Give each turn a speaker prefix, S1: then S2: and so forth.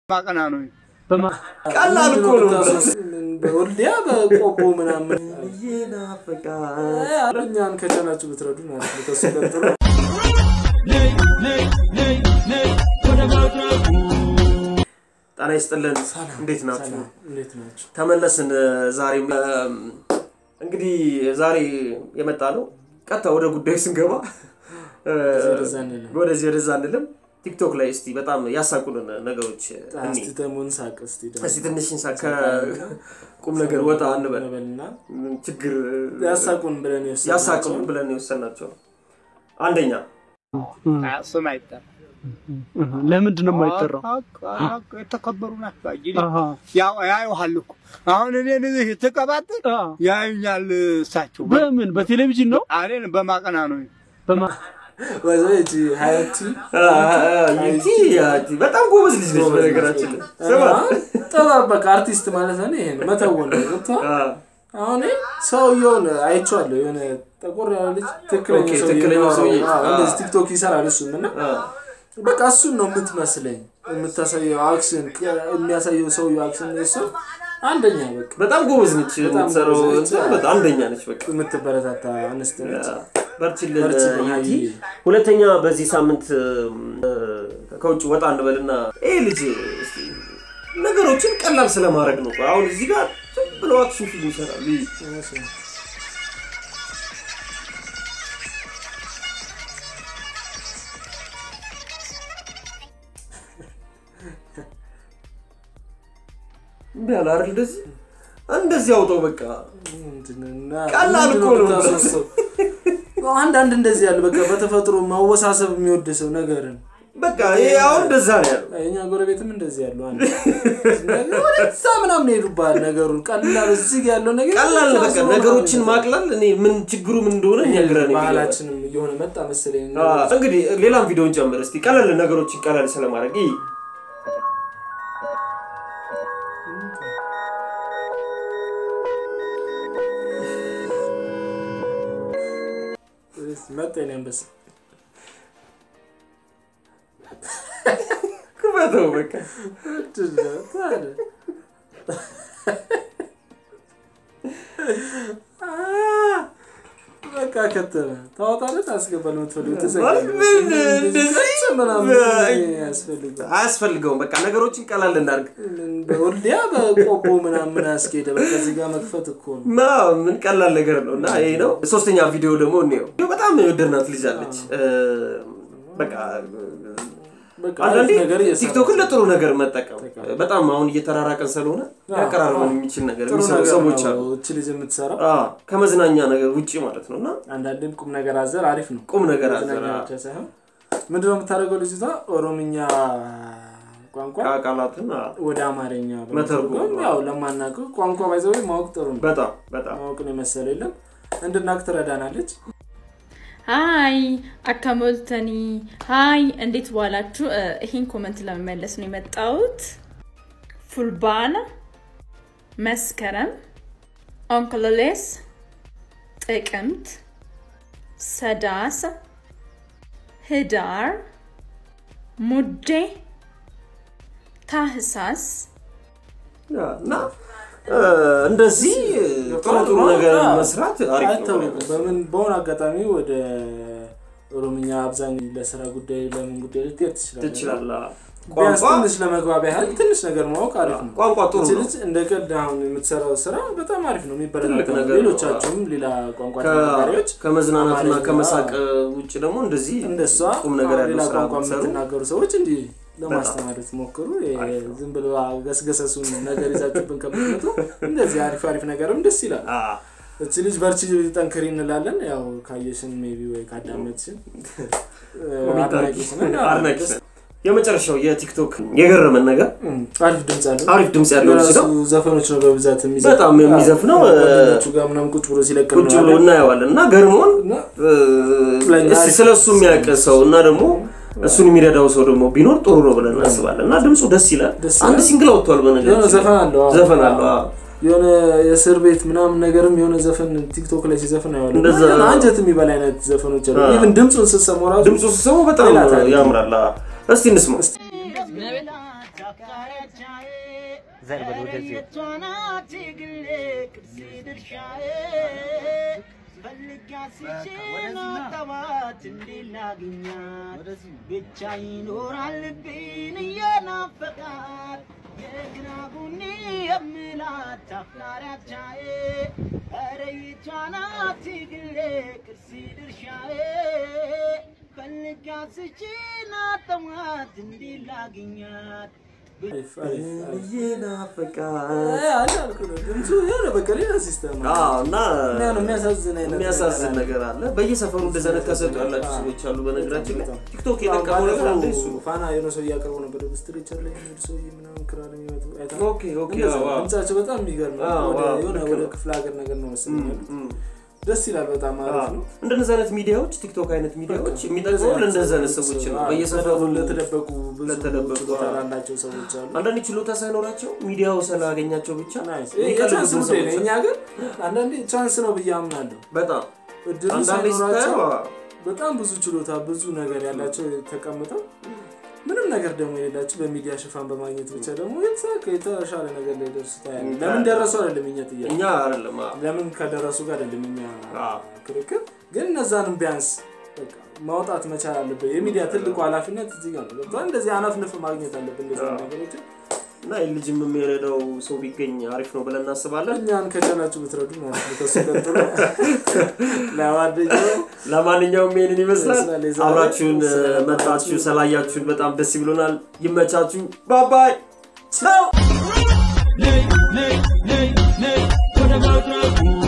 S1: ማቀና ነው
S2: ቀላል እኮ ነው።
S3: በወልዲያ በቆቦ ምናምን እኛን ከቻላችሁ ብትረዱ ማለት ነው። ከሱ ቀጥሎ
S2: ጤና ይስጥልን። እንዴት ናችሁ?
S3: ሰላም፣ እንዴት ናቸው?
S2: ተመለስን። ዛሬም እም፣ እንግዲህ ዛሬ የመጣ ነው ቀጥታ ወደ ጉዳዩ ስንገባ እ፣
S3: ወደዛ እንልም።
S2: ወደዚህ ወደዛ አንልም። ቲክቶክ ላይ እስቲ በጣም ያሳቁንን ነገሮች እኒ
S3: እስቲ ተሙን ሳቅ እስቲ ደግሞ
S2: እስቲ ትንሽ እንሳ ከቁም ነገር ወጣ እንበል።
S3: እንበልና
S2: ችግር
S3: ያሳቁን ብለን የወሰድናቸው
S2: ያሳቁን ብለን የወሰናቸው አንደኛ
S1: ስም አይጠራ
S4: ለምንድን ነው የማይጠራው?
S1: የተከበሩ ናቸው። አይ
S4: አሃ፣
S1: ያው ያዩሃል እኮ አሁን እኔን እዚህ ትቀባጥር
S4: አ፣
S1: ያዩኛል። እሳቸው
S4: በምን በቴሌቪዥን ነው?
S1: እኔን በማቀና ነው
S4: በማ
S3: ወይዘ እቺ ሀያቲ
S2: ይቲ ይቲ በጣም ጎበዝ ልጅ ነች። በነገራችን ላይ ስማ
S3: ጥበብ በቃ አርቲስት ማለት ነው። ይሄ ነው መተወን ነው። ገብቶሃል?
S2: አ፣
S3: አሁን ሰውየውን አይቼዋለሁ። የሆነ ጠቆር ያለ ልጅ ትክክለኛ
S2: ኦኬ፣
S3: ሰውዬ
S2: ትክክለኛ
S3: ነው።
S2: ሰውዬ።
S3: አዎ፣
S2: አ።
S3: እንደዚህ ቲክቶክ ይሰራል እሱም እና
S2: አ፣
S3: በቃ እሱን ነው የምትመስለኝ። የምታሳየው አክሽን የሚያሳየው ሰውየው አክሽን እሱ አንደኛ በቃ
S2: በጣም ጎበዝ ነች።
S3: በጣም
S2: የምትሰራው
S3: ጎበዝ ነች።
S2: እንትን በጣም አንደኛ ነች። በቃ
S3: የምትበረታታ አንስት ነች።
S2: በርችልን
S3: በርችልን
S2: ይቲ።
S3: ይቲ።
S2: ሁለተኛ በዚህ ሳምንት እ፣ ከውጭ ወጣ እንበልና ይህ ልጅ እስቲ ነገሮችን ቀላል ስለማድረግ ነው። አሁን እዚህ ጋር ዝም ብለው አክሽን ፊልም ይሰራሉ። ይህ እምቢ አለ አይደል? እንደዚህ እንደዚህ አውጠው በቃ
S3: ምንድንና
S2: ቀላል እኮ ነው።
S3: ምንድነው የምታስወስው? አንዳንድ እንደዚህ ያለ በቃ በተፈጥሮ ማወሳሰብ የሚወድ ሰው ነገርን
S2: በቃ ይሄ አሁን እንደዛ ነው ያለው።
S3: የኛ ጎረቤትም እንደዚህ ያሉ አንድ ነገር ወደዛ ምናምን ሄዱባል ነገሩን ቀላል እዚህ ጋ ያለው ነገር
S2: ቀላል ነው በቃ
S3: ሳስበው
S2: ነገሮችን
S3: ምናምን
S2: ማቅለል እኔ ምን ችግሩ ምን እንደሆነ
S3: ይሄ
S2: ይነግረን
S3: ባህላችንም እየሆነ መጣ መሰለኝ
S2: እንግዲህ ሌላም ቪዲዮን ጨምር እስቲ ቀለል ነገሮችን ቀለል ስለማድረግ ይህ
S3: መጣ የኔ አንበሳ
S2: ክፈተው በቃ
S3: ምንድን ነው ታዲያ? አ፣ በቃ ከተመ ታወጣለህ ታስገባለህ የምትፈልገው ትዘጋለህ።
S2: ምን እንደዚህ
S3: ምናምን
S2: በ-
S3: ያስፈልጋል
S2: አያስፈልገውም በቃ ነገሮችን ቀላል እናድርግ
S3: በወልዲያ በቆቦ ምናምን አስኬደ በቃ እዚህ ጋር መክፈት እኮ ነው
S2: ማ ምን ቀላል ነገር ነው እና ይሄ ነው ሶስተኛ ቪዲዮ ደግሞ እንየው በጣም የወደድናት ልጅ አለች እ፣ በቃ
S3: በቃ
S2: አንዳንዴ
S3: አሪፍ ነገር እየሰራ
S2: ቲክቶክን ለጥሩ ነገር መጠቀም በጣም አሁን እየተራራቀን ስለሆነ ያቀራርበን የሚችል ነገር
S3: ጥሩ
S2: የሚሰሩ
S3: ነገር
S2: ሰዎች አሉ
S3: ነው እቺ ልጅ የምትሰራው
S2: አ፣ ከመዝናኛ ነገር ውጭ ማለት ነው እና
S3: አንዳንዴም ቁም ነገር አዘር አሪፍ ነው
S2: ቁም ነገር
S3: መዝናኛ
S2: አዘራ
S3: ብቻ ሳይሆን ምንድነው የምታደርገው ልጅቷ ኦሮምኛ ቋንቋ
S2: ቃላትን አ፣
S3: ወደ አማርኛ
S2: መተርጎም
S3: በመተርጎም ያው ለማናውቀው ቋንቋ ባይዘው ማወቅ ጥሩ ነው
S2: በጣም በጣም
S3: ማወቅን የመሰለ የለም እንድናቅ ትረዳናለች
S5: ሀይ አካሞልተኒ ሀይ እንዴት ዋላችሁ? እ፣ ይህን ኮመንት ለመመለስ ነው የመጣሁት። ፉልባና፣ መስከረም፣ ኦንክሎሌስ፣ ጥቅምት፣ ሰዳስ፣ ህዳር፣ ሙዴ፣ ታህሳስ
S2: ያ፣ እና እ፣ እንደዚህ ጥሩ ጥሩ ነገር መስራት አሪፍ ነው
S3: አይታወቅም በምን በሆነ አጋጣሚ ወደ ኦሮምኛ አብዛኛው ለስራ ጉዳይ ለምን ጉዳይ ልትሄድ ትችላለህ
S2: ትችላለህ
S3: ቢያንስ
S2: ቋንቋ
S3: ትንሽ ለመግባቢያ ያህል ትንሽ ነገር ማወቅ አሪፍ ነው
S2: ቋንቋ ጥሩ
S3: እቺ
S2: ነው
S3: ልጅ እንደ ቀልድ አሁን የምትሰራው ስራ በጣም አሪፍ ነው
S2: ትልቅ
S3: የሚበረታታ ነው።
S2: ነገር ነው።
S3: ሌሎቻችሁም ሌላ ቋንቋ
S2: ከ-
S3: ተናጋሪዎች
S2: ከመዝናናትና
S3: አማርኛ፣
S2: ከመሳቅ ውጭ ደግሞ እንደዚህ
S3: እንደሷ
S2: ቁም ነገር
S3: ሌላ
S2: ያለው ስራ
S3: ቋንቋ
S2: ብትሰሩ
S3: የምትናገሩ ሰዎች እንዲህ ለማስተማር ትሞክሩ ዝም ብሎ ገስገሰሱን ነገር ይዛችሁብን ከምትመጡ እንደዚህ አሪፍ አሪፍ ነገርም ደስ ይላል
S2: አ፣
S3: እቺ ልጅ በርቺ ጠንክሪ እንላለን ያው ካየሽን ሜቢ ወይ ካዳመጥሽን አድናቂሽ ነን። አዎ፣
S2: አድናቂ
S3: ደስ-
S2: ነን። የመጨረሻው የቲክቶክ የገረመን ነገር
S3: እም፣ አሪፍ ድምፅ አለው
S2: አሪፍ ድምፅ ያለው ልጅ
S3: የራሱ
S2: ነው
S3: ዘፈኖች ነው በብዛት የሚዘፍነው።
S2: በጣም የሚዘፍነው፣
S3: አዎ፣ ጓደኞቹ ጋር ምናምን ቁጭ ብሎ ሲለቅ
S2: ቁጭ ብሎ
S3: እናያለን።
S2: እናየዋለን እና ገርሞን
S3: እና
S2: እ፣
S3: ለእኛ
S2: እስኪ
S3: አሪፍ
S2: ስለ እሱ የሚያውቅ ሰው እና ደግሞ እሱን የሚረዳው ሰው ደግሞ ቢኖር ጥሩ ነው ብለን እናስባለን እና ድምፁ ደስ ይላል
S3: ደስ
S2: አንድ
S3: ይላል።
S2: ሲንግል አወጥቷል
S3: የሆነ
S2: በነገር
S3: ዘፈን አለው አዎ።
S2: ዘፈን አለው አዎ።
S3: የሆነ የእስር ቤት ምናምን ነገርም የሆነ ዘፈን ቲክቶክ ላይ ሲዘፍን አየዋለሁ።
S2: እንደዛ
S3: እና አንጀት የሚበላ አይነት ዘፈኖች አሉ
S2: አዎ።
S3: ኢቭን ድምፁን ስትሰማው ራሱ
S2: ድምፁ ስሰሙ በጣም
S3: ሌላ ታሪክ ነው።
S2: ያምራል አዎ። እስቲ እንስማው
S3: እስቲ
S6: ፈጣሪያቻዬ
S7: ዘርበል ወደዚህ
S6: የቷናት ግሌ ቅርሴ ድርሻዬ ፈልጋ ስችን አጣባት እንዴት ላግኛት ብቻ ይኖራል ልቤን እየናፈቃት የግራ ጎኔ የምላት አፍቃሪያቻዬ ኧረ የቷናት ግሌ ቅርሴ ድርሻዬ ፈልጋ ስችን አጣባት እንዴት ላግኛት
S3: አሪፍ አሪፍ አሪፍ።
S2: ይናፍቃል
S3: አይ አልኩህ ነው ድምፁ የሆነ በቃ ሌላ ሲስተም አለ።
S2: አዎ እና
S3: እና ነው የሚያሳዝን አይነት
S2: የሚያሳዝን ነገር አለ። በየሰፈሩ እንደዚህ አይነት ከሰጡ ያላችሁ ሰዎች አሉ። በነገራችን ላይ ቲክቶክ የጠቀመው ነገር አንዱ እሱ ነው።
S3: ፋና የሆነ ሰው እያቀርቡ ነበር ስትሬቸር ላይ የሚሄዱ ሰው ምናምን ክራር የሚመቱ አይተሃል?
S2: ኦኬ ኦኬ
S3: እንደዛ
S2: አዎ፣ አዎ።
S3: ድምጻቸው በጣም የሚገርም ነው።
S2: አዎ፣
S3: ወደ
S2: አዎ፣
S3: የሆነ
S2: ልክ
S3: ወደ
S2: ነው።
S3: ክፍለ ሀገር ነገር ነው መሰለኝ ያሉት።
S2: እም።
S3: ደስ ይላል። በጣም አሪፍ ነው።
S2: እንደነዚህ አይነት ሚዲያዎች ቲክቶክ አይነት ሚዲያዎች የሚጠቅመው ለእንደዚህ አይነት ሰዎች ነው።
S3: አዎ፣
S2: በየሰፈሩ
S3: ለተደበቁ ብዙ
S2: ለተደበቁ፣
S3: ችሎታ
S2: አዎ።
S3: ላላቸው ሰዎች አሉ።
S2: አንዳንድ ችሎታ ሳይኖራቸው ሚዲያው ስላገኛቸው ብቻ
S3: ናይስ።
S2: የሚቀልዱ
S3: የቻንስ
S2: ብዙ
S3: ጉዳይ ነው።
S2: ሰዎች
S3: እኛ ግን አንዳንዴ ቻንስ ነው ብዬ አምናለሁ።
S2: በጣም
S3: እድሉ
S2: አንዳንዴ
S3: ሳይኖራቸው
S2: ስታየው አዎ፣
S3: በጣም ብዙ ችሎታ ብዙ ነገር ያላቸው ተቀምጠው ምንም ነገር ደግሞ የሌላቸው በሚዲያ ሽፋን በማግኘት ብቻ ደግሞ የተሳካ የተሻለ ነገር ላይ ደርሱ ታያለህ። ለምን ደረሱ አይደለም እኛ ጥያቄ፣
S2: እኛ አይደለም አዎ።
S3: ለምን ከደረሱ ጋር አይደለም እኛ
S2: አዎ።
S3: ክርክር። ግን እነዛንም ቢያንስ በቃ ማውጣት መቻል አለብን። የሚዲያ ትልቁ ኃላፊነት እዚህ ጋር ነው። ገብቶሃል? እንደዚህ አነፍንፍ ማግኘት አለብን እንደዚህ አይነት ነገሮችን።
S2: እና ይህ ልጅም የሚረዳው ሰው ቢገኝ አሪፍ ነው ብለን እናስባለን።
S3: እኛን ከቻላችሁ ብትረዱ ማለት ነው። ከሱ ቀጥሎ ለማንኛውም
S2: ለማንኛውም ይሄንን ይመስላል።
S3: ይመስላል የዛሬው።
S2: አብራችሁን እ,
S3: ስለመጣችሁ
S2: መጣችሁ ስላያችሁን በጣም ደስ ብሎናል። ይመቻችሁ። ባባይ ቻው።
S1: ነይ ነይ ነይ ነይ ወደ መድረኩ